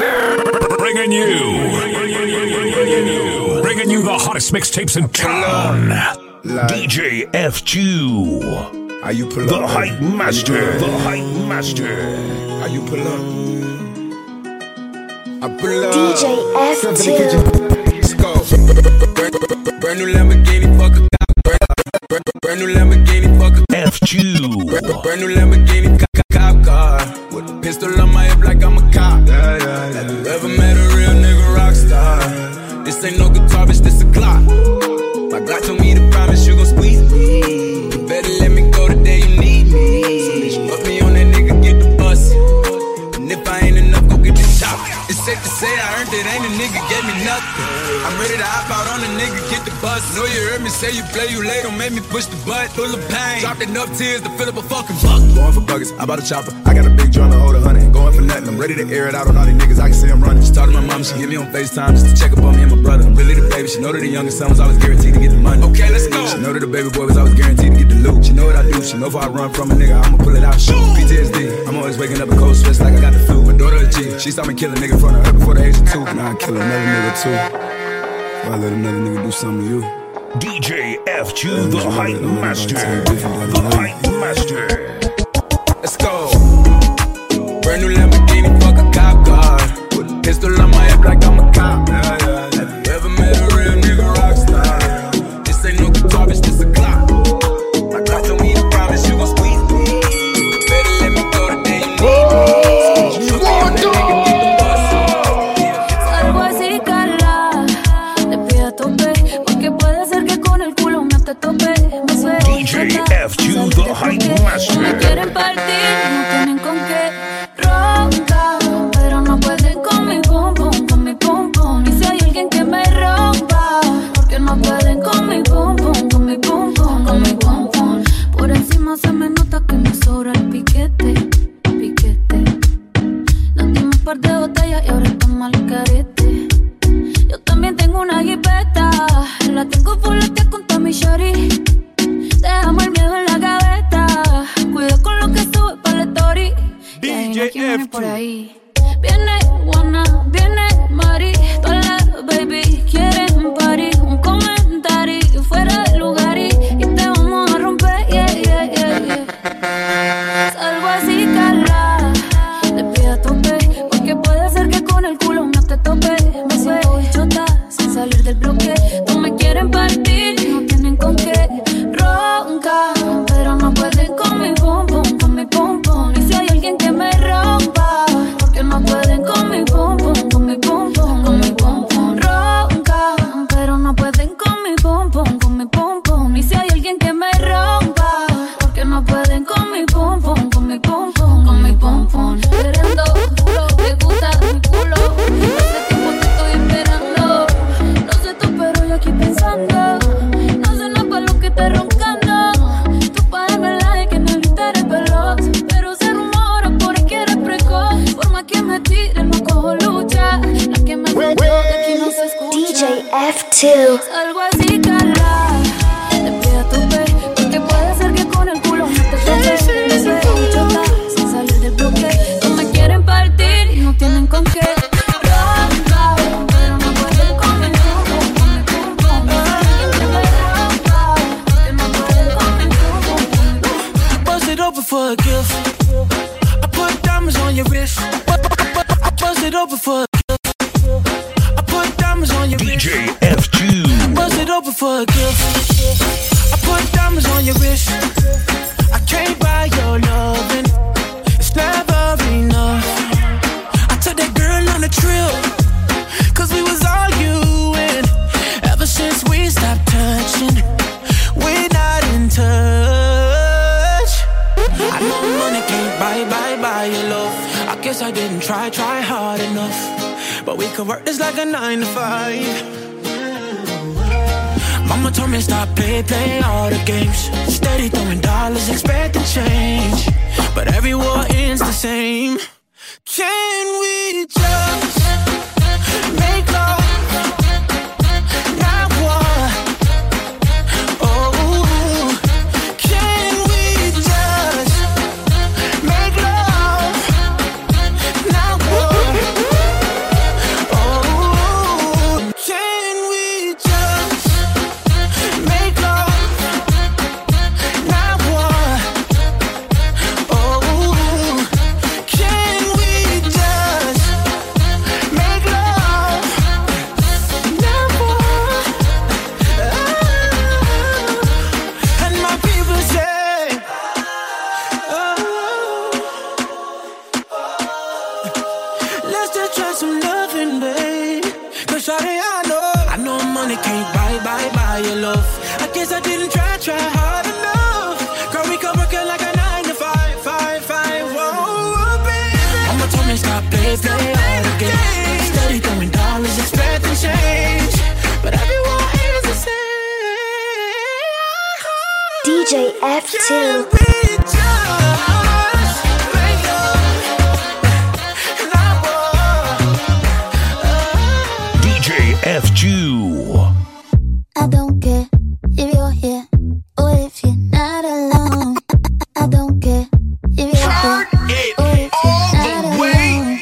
Bringing you, bringing you the hottest mixtapes in town. DJ F2, How you pull the up? hype baby? master, the hype master. How you pull up? I pull up. DJ Step in the F2. kitchen. Let's go. Brand, brand new Lamborghini, fuck a cop. Brand, brand, brand new Lamborghini, fuck a F2, brand, brand new Lamborghini, cop, cop, cop car. With a pistol on my hip like I'm a cop. Yeah, yeah, yeah. Have you ever met a real nigga rock star? This ain't no guitar, bitch, this a Glock. My Glock told me to promise you gon' squeeze me. You better let me go the day you need me. So bitch, fuck me on that nigga, get the bus. And if I ain't enough, go get the chop. It's safe to say I earned it, ain't a nigga gave me nothing. I'm ready to hop out on a nigga, get the bus. Know you heard me say you play, you late, don't make me push the butt. Full of pain, dropped enough tears to fill up a fucking buck. Going for buggers, I bought a chopper. I got a big drum to hold a hundred. Ain't going for nothing, I'm ready to air it out on all these niggas. I can see I'm running. She talked to my mom, she give me on FaceTime just to check up on me and my brother. I'm really the baby. She know that the youngest son was always guaranteed to get the money. Okay, let's go. She know that the baby boy was always guaranteed to get the loot. She know what I do. She know if I run from a nigga, I'ma pull it out. Shoot. PTSD. I'm always waking up in cold sweats like I got the flu. My daughter a G. She saw me kill a nigga in front of her before the age of two. Now I kill another nigga too. Before I let another nigga do something to you. DJ F2, the hype master, the hype master. Let's go. Brand new Lamborghini, fuck a cop car. With a pistol on my hip like I'm a cop. Have you ever met a real nigga rock star? This ain't no guitar, bitch, this a Glock. My Glock told me to promise you gon' squeeze me. Better let me go the day you need me. Shoot me on that nigga, get the bus. Salgo así, Carla. Te pido a tope. Porque puede ser que con el culo me te tope. Me suelo DJ intentar F2, salir the de hype bloque. master. Me quieren partir, no tienen con qué. Ronca, pero no pueden con mi pum pum, con mi pum pum. Y si hay alguien que me rompa, porque no pueden con mi pum pum, con mi pum pum, con mi pum pum. Por encima se me nota que me sobra el piquete, piquete. Nos dimos un par de botellas y ahora estamos al carete. Yo también tengo una jipeta, la tengo fuletea con Tommy Shorty. Dejamos el miedo en la gaveta, cuida con lo que sube para la story. Y ahí no viene por ahí. Viene Juana, viene Mari, todas las baby quieren party. Un comentario fuera de lugar y, y te vamos a romper, yeah, yeah, yeah, yeah. Salgo así, Carla. Te pido a tope, porque puede ser que con el culo no te tope. Me suelto chota sin salir del bloque. No me quieren partir, no tienen con qué. Ronca, pero no pueden con mi pum pum, con mi pum pum. Y si hay alguien que me rompa, porque no pueden con mi pum pum, con mi pum pum, con mi pum pum. Ronca, pero no pueden con mi pum pum, con mi pum pum. Y si hay alguien que me rompa, porque no pueden con mi pum pum, con mi pum pum, con mi pum pum. Queriendo, te gusta mi culo. Hace tiempo te estoy esperando. No sé tú, pero yo aquí pensando. No sé nada para lo que estás roncando. Tú para darme like en el Twitter es veloz. Pero se rumora por ahí que eres precoz. Forma que me tiren, no cojo lucha. La que me falló, de aquí no se escucha. DJ F2. Algo así, Carla. Te pido a tope, porque puede ser que con el culo no te tope. Me suelto chota, sin salir del bloque. No me quieren partir y no tienen con qué. Ronca, pero no pueden con mi pum pum, con mi pum pum. Y si alguien que me rompa, porque no pueden con mi pum pum, con mi pum pum. Bust it open for a gift. I put diamonds on your wrist. I bust it open for a gift. I put diamonds on your wrist. DJ F2, Bust it open for a gift. I put diamonds on your wrist. I can't buy your loving. It's never enough. I took that girl on a trip. Cause we was arguing. Ever since we stopped touching, we're not in touch. I know money can't buy, buy, buy your love. I guess I didn't try, try hard enough. But we could work this like a nine to five. Mama told me stop, play, play all the games. Steady throwing dollars, expecting change. But every war ends the same. Can we just make love? Not war. Oh, can we just make love? Not war. your love. I guess I didn't try, try hard enough. Girl, we can work it like a nine to five, five, five. Whoa, baby. Mama told me stop, play, play hard again. Steady throwing dollars, expecting change. But everyone is the same. DJ F2. Can't be just like you. And I want- DJ F2. I don't care if you're here or if you're not alone. I don't care if you're here or if you're not alone.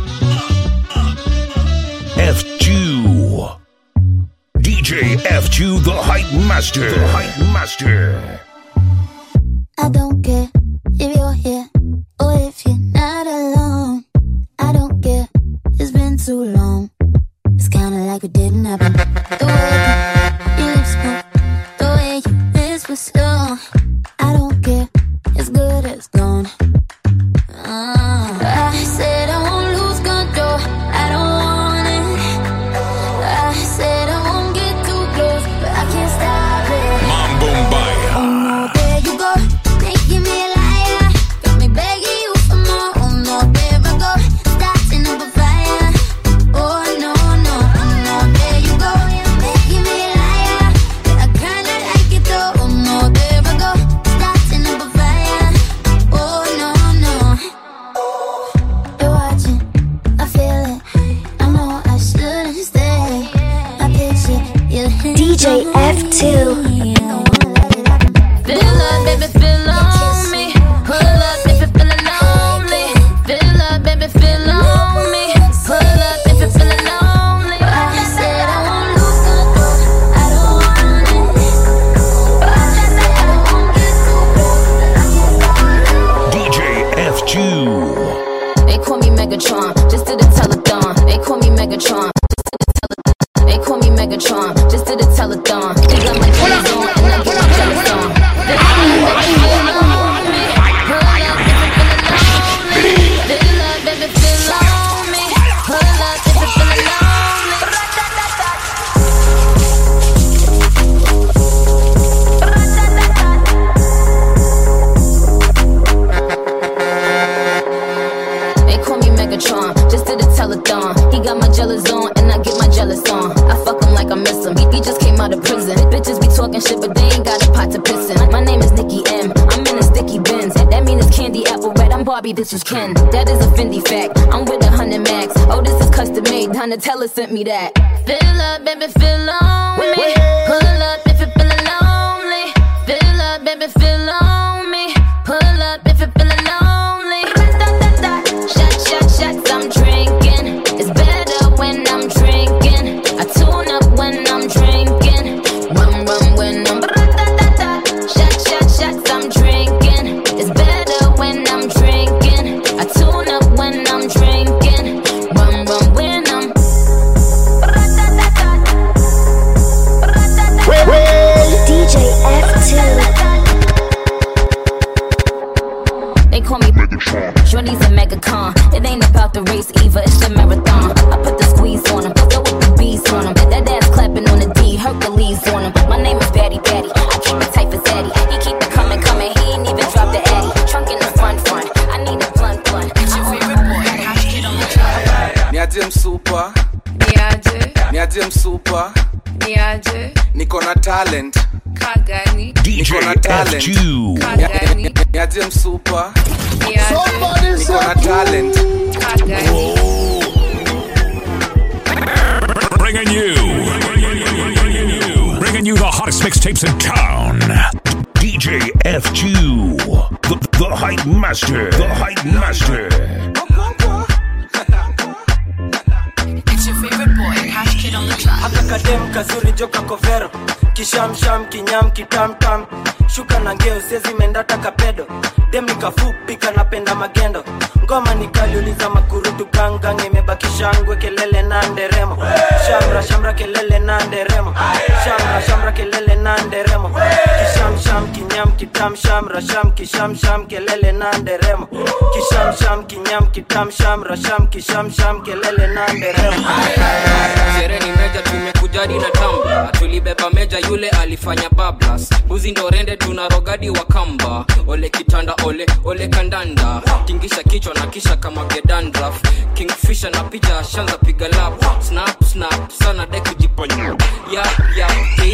F2. DJ F2, the hype master. The hype master. I don't care if you're here or if you're not alone. I don't care. It's been too long. It's kinda like it didn't happen. The way your lips move, the way you whisper slow. I don't care. It's good as gone. Uh, I said I won't lose control. I don't want it. I said I won't get too close, but I can't stop it. Mambo Mbaya. Oh no, there you go, making me a liar. Got me begging you for more. Oh no, there I go, starting up a fire. Oh no, no, oh no, there you go, making me a liar. I kinda like it though. Oh no, there I go, starting up a fire. Oh no, no. You're watching, I feel it. I know I shouldn't stay. I picture you. DJ F2. Feel up, baby, feel on me. Pull up if you feeling lonely. Feel up, baby, feel on me. Pull up if you feeling lonely. I said I won't lose control. I don't want it. I said I won't get too close. DJ F2. They call me Megatron, just did a telethon. They call me Megatron. just did a telethon. They call me Megatron, just did a telethon. He got my jeans on and I get my jealous on. They call me Megatron. Pull up if you feeling lonely. Fill up, baby, feel on me. Pull up if you feeling lonely. They call me Megatron, just did a telethon. He got my jealous on, and I get my jealous on. I fuck him like I miss him. He, he just came out of prison. Bitches be talking shit, but they ain't got a pot to piss in. My name is Nikki M. I'm in a sticky bins. That mean it's candy apple red. I'm Barbie, this is Ken. That is a Fendi fact. I'm with a hundred max. Oh, this is custom made. Donatella sent me that. Fill up, baby, fill on me. Pull up if you're feeling lonely. Fill up, baby, fill on me. Pull up if you're feeling lonely. Shot, shot, shots, I'm drinking. It's better when I'm drinking. I tune up when I'm drinking. Rum, rum, when I'm. Shot, shot, shots, I'm drinking. It's better when I'm drinking. I tune up when I'm drinking. Rum, rum, when I'm. DJ F2. They call me Shorty's a mega con. It ain't about the race either, it's the marathon. I put the squeeze on him, go with the beast on him. That ass clapping on the D, Hercules on him. My name is Batty Batty, I keep it tight for Zaddy. He keep it coming, coming, he ain't even drop the Addy. Trunk in the front, front. I need a blunt, blunt. It's your favorite boy, Cash Kid on the track. niaje msupa niaje niaje msupa niaje niko na talent kagani DJ Niko na talent. F2. kagani niaje msupa niaje niko na talent kagani Bringing you. Bringing you the hottest mixtapes in town. DJ F2. The, the hype master. The hype master. It's your favorite boy, Cash Kid on the track. haka kadem kazuri joka kovero kishamsham kinyam kitamtam shuka na ngeo sezi mendata kapedo dem nikafupi kanapenda magendo ngoma nikaliuliza makurutu gangang imebaki shangwe kelele na nderemo shamra shamra kelele na nderemo shamra shamra kelele na nderemo kishamsham kinyam kitam shamra sham kishamsham kelele na nderemo kishamsham kinyam kitam shamra sham kishamsham kelele na nderemo shere ni meja tumeku kujadi na tamba tulibeba meja yule alifanya bablas buzi ndo rende tuna rogadi wa kamba ole kitanda ole ole kandanda tingisha kichwa na kisha kama gedandraf kingfisha na picha shanza piga lap snap snap sana de kujiponya yap yap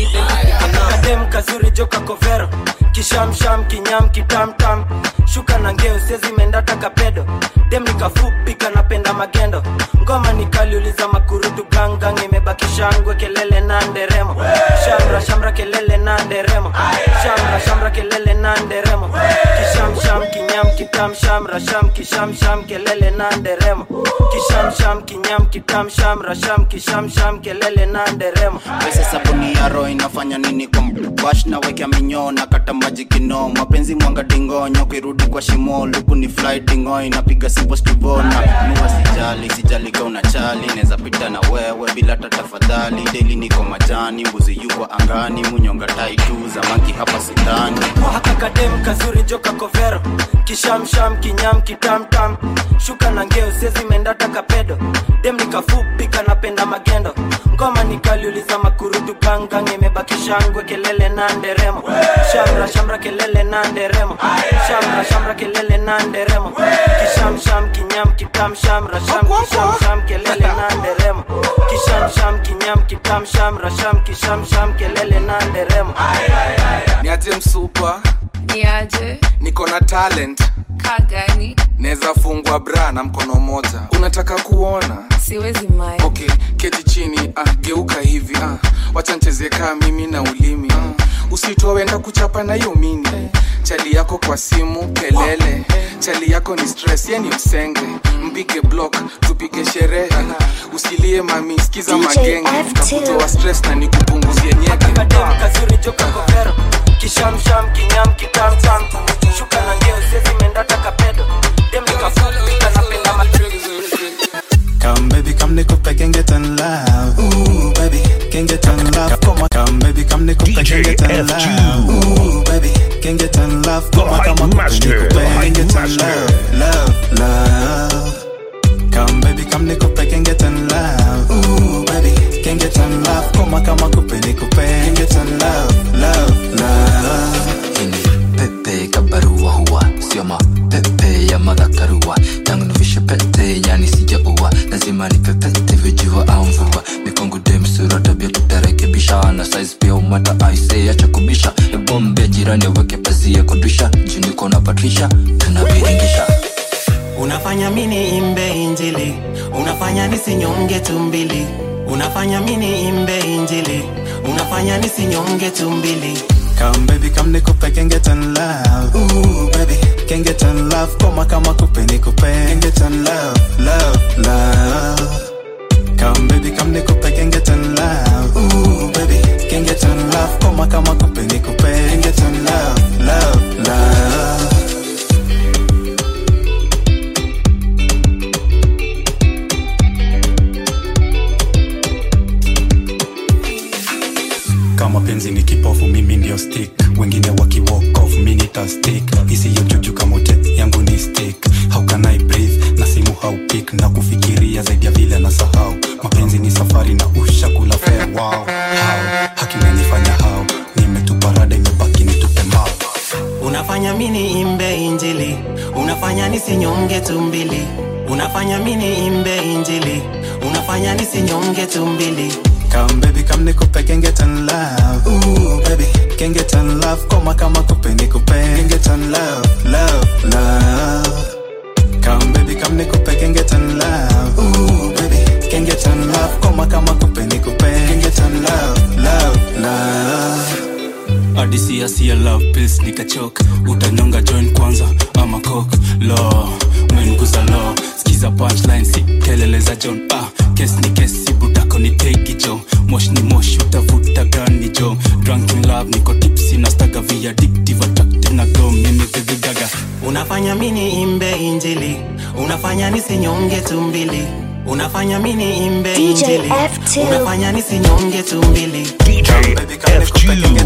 kadem kazuri joka kovero kishamsham kinyam kitamtam shuka na ngeo sezimendata kapedo dem nikafupi kanapenda magendo ngoma nikaliuliza makurutu gangang imebaki shangwe kelele na nderemo shamra shamra kelele na nderemo shamra shamra kelele na nderemo kishamsham kinyam kitam shamra sham kishamsham kelele na nderemo kishamsham kinyam kitam shamra sham kishamsham kelele na nderemo pesa sabuni ya roho inafanya nini kwa bash na wekea minyoo na kata maji kino mapenzi mwanga dingonyo kirudi kwa shimo luku ni fly dingo inapiga simple stivona nuwa sijali sijali ka unachali neza pita na wewe bila hata tafadhali deli niko majani mbuzi yuko angani munyonga tai tu zamaki hapa sindani haka kadem kazuri joka kovero kishamsham kinyam kitamtam shuka na ngeo sezimendata kapedo dem nikafupi kanapenda magendo ngoma nikaliuliza makurutu gangang imebaki shangwe kelele na nderemo shamra shamra kelele na nderemo shamra shamra kelele na nderemo kishamsham kinyam kitam shamra sham kishamsham kelele na nderemo kishamsham kinyam kitam shamra sham kishamsham kelele na nderemo niaje msupa niaje niko na talent kagani naweza fungwa bra na mkono moja unataka kuona siwezi mai okay keti chini ah, geuka hivi ah, wacha ncheze kaa mimi na ulimi ah, usitowenda kuchapa na hiyo mini chali yako kwa simu kelele chali yako ni stress ye ni msenge mpige block tupige sherehe usilie mami skiza DJ magenge F2. takutoa stress na nikupunguzie nyeke kadem kazuri joka kovero kishamsham kinyam kitamtam shuka na ngeo sezimendata kapedo dem nikafupi kanapenda magendo Come baby, come nikupe can get in love. Ooh baby, can get in love. Come on, come baby, come nikupe can DJ get in FG. love. Ooh baby, can get in love. The Come on, Hype come on, Master, nikupe the can Hype get in Master. love, love, love. Come baby, come nikupe can get in love. Ooh baby, can get in love. Come on, come on, kupe nikupe can get in love, love, love. pepe kabarua huwa sio mapepe ya madhakarua tangu nivishe pete yani sijaua lazima nipepete vijua au mvua mikongo demsura tabia tutarekebisha na size pia umata aise acha kubisha ebombe jirani aweke pazia kudisha juniko na patrisha tunaviringisha unafanya mini imbe injili unafanya nisinyonge tumbili unafanya mini imbe injili unafanya nisinyonge tumbili Come baby, come nikupe can get in love. Ooh baby, can get in love. Koma kama kupe nikupe can get in love, love, love. Come baby, come nikupe can get in love. Ooh baby, can get in love. Koma kama kupe nikupe can get in love, love, love. kama penzi ni kipofu mimi ndio stick wengine waki walk off mi nita stick isiyo juju kamote yangu ni stick how can I breathe na simu how pick na kufikiria zaidi ya vile na sahau mapenzi ni safari na ushakula fair wow how hakinanifanya how nimetupa rada imebaki nitupe mbao unafanya mini imbe injili unafanya nisinyonge tumbili unafanya mini imbe injili unafanya nisinyonge tumbili Come baby, come nikupe can get in love. Ooh baby, can get in love. Koma kama kupe nikupe can get in love, love, love. Come baby, come nikupe can get in love. Ooh baby, can get in love. Koma kama kupe nikupe can get in love, love, love. adisia sia love pills nikachok utanyonga join kwanza ama kok lo mwenguza lo skiza punchline si kelele za john ah, kes ni kesi budako ni tegi jo mosh ni mosh utavuta gani jo drunk in love niko tipsi na staga via addictive attractive na go mimi vivigaga unafanya mini imbe injili unafanya nisinyonge tumbili unafanya mini imbe DJ injili F2. unafanya nisinyonge tumbili DJ FG.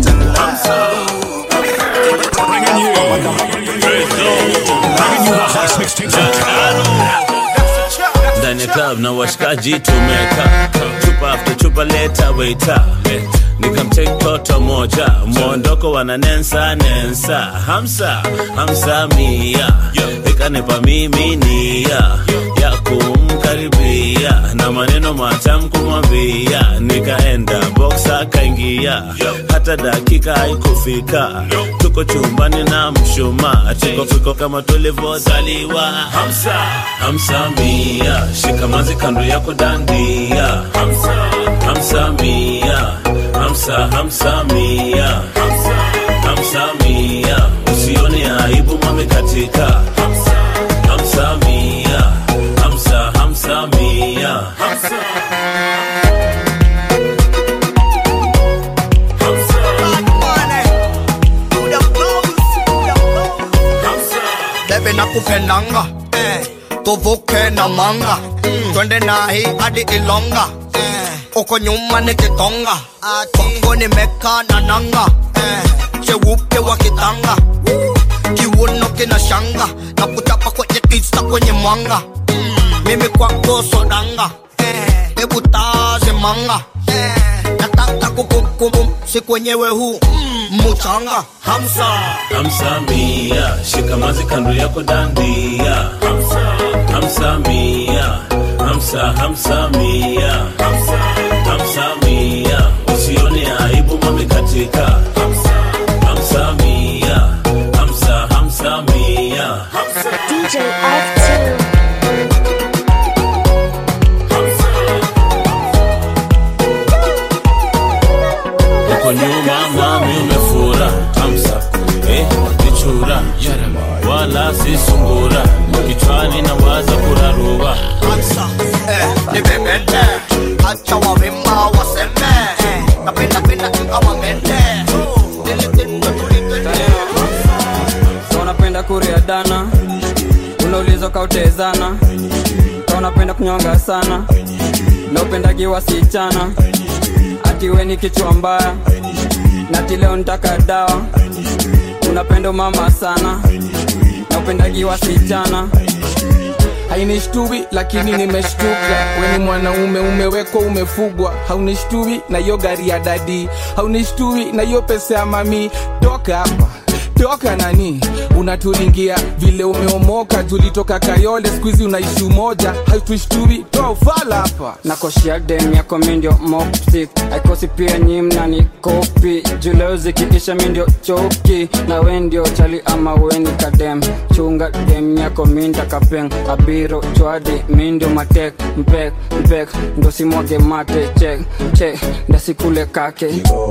Bringing you, bringing you the hottest mixtapes in town. ndani ya club na washikaji tumeka chupa after chupa leta waita nikamtake toto moja mwondoko wana nensa nensa hamsa hamsa mia ikanipa mimi nia ya kumkaribia na maneno matamu kumwambia nikaenda box akaingia hata dakika haikufika tuko chumbani na mshuma tukofiko kama tulivyozaliwa hamsa hamsa mia shikamazi kando yako dandia hamsa hamsa mia hamsa hamsa mia hamsa hamsa mia usione aibu mame katika hamsa hamsa mia hamsa hamsa mia hamsa bebe nakupendanga tuvuke na manga twende nahi hadi ilonga uko nyuma nikitonga kwako nimeka na nanga cheupe wa kitanga kiuno kina shanga na kuchapa kwenye kisa kwenye mwanga mimi kwako sodanga hebu taze manga nataka kukumkum siku wenyewe huu muchanga hamsa hamsa mia shikamazi kando yako dandia hamsa hamsa mia hamsa hamsa mia hamsa hamsa mia usione aibu mame katika hamsa hamsa mia hamsa hamsa mia hamsa DJ F2. uko nyuma mami umefura hamsa eh, nichura wala si sungura kichwani na waza kurarua hamsa eh, nibebete acha wawima waseme eh, napenda penda ingawa mende so unapenda kuria dana unauliza kautezana ka unapenda kunyonga sana na upendagi wasichana ati we ni kichwa mbaya nati leo nitaka dawa unapenda mama sana na upendagi wasichana hainishtui lakini nimeshtuka weni mwanaume umewekwa umefugwa haunishtui na hiyo gari ya dadi haunishtui na hiyo pesa ya mami toka hapa toka nani unaturingia vile umeomoka tulitoka kayole skuizi unaishi umoja hautushtui toa ufala hapa nakoshia dem yako mindio mopsik aikosi pia nyimna ni kopi juleo zikiisha mindio choki na we ndio chali ama weni kadem chunga dem yako minda kapeng abiro chwadi mindio matek mpek mpek ndo simwage mate chek chek ndasikule kake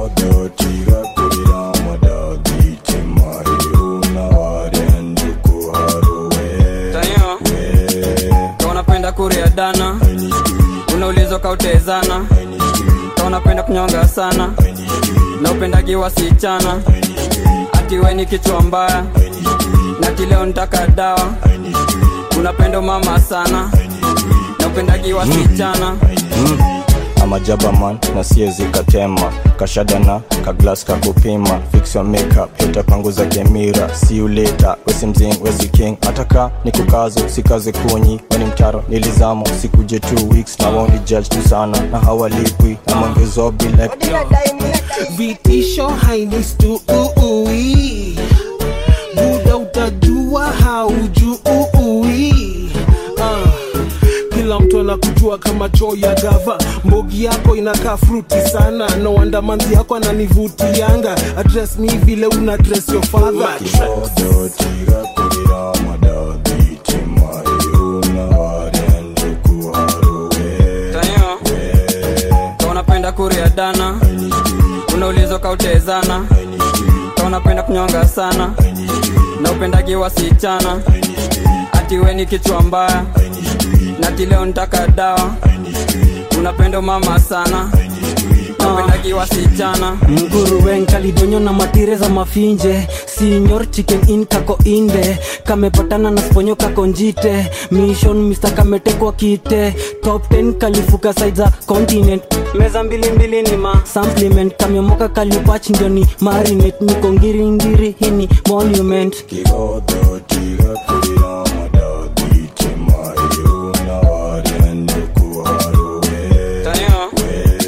Tanyo, ka unapenda kuria dana unaulizwa kautezana ka unapenda kunyonga sana na upendagi wasichana ati we ni kichwa mbaya nati leo nitaka dawa unapenda mama sana na upendagi wasichana amajabaman na siezi katema kashadana kaglas kakupima fix your makeup itapanguza kemira see you later wesi mzing wesi king ataka ni kukazo sikaze kunyi weni mtaro nilizamo sikuje two weeks na woni judge tu sana na hawalipwi na mongezobi like vitisho hainistui buda utajua haujui ah. kila mtu anakujua kama choo ya gava mbogi yako inakaa fruti sana no wonder manzi yako ananivutianga address mi vile una dress your father Tanyo, ka unapenda kuria dana unaulizwa kautezana ka unapenda kunyonga sana na upendagi wasichana ati we ni kichwa mbaya nati leo nitaka dawa unapenda mama sana na upendagi wasichana mguruwen kalidonyo na matire za mafinje sinyor chicken in kako inde kamepatana na sponyo kako njite mission mr kametekwa kite top 10 kalifuka side za continent meza mbili mbili ni ma supplement kamemoka kalipach ndio ni marinate niko ngiringiri hini monument Tanyo,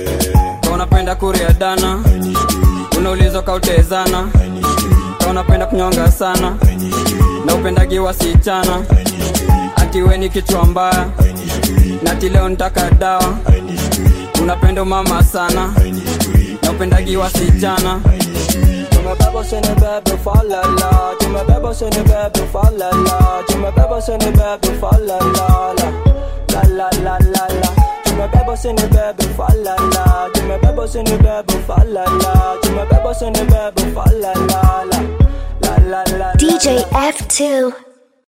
naulizo kautezana ka unapenda kunyonga sana na upendagi wasichana ati we ni kichwa mbaya nati leo nitaka dawa unapenda mama sana na upendagi wasichana Tu me bebo se ne bebe fa la la Tu me bebo se ne bebe fa la la Tu me bebo se ne bebe fa la la la La la la la la Tu me bebo se ne bebe fa la la Tu me bebo se ne bebe fa la la Tu me bebo se ne bebe fa la la la La la la la DJ F2.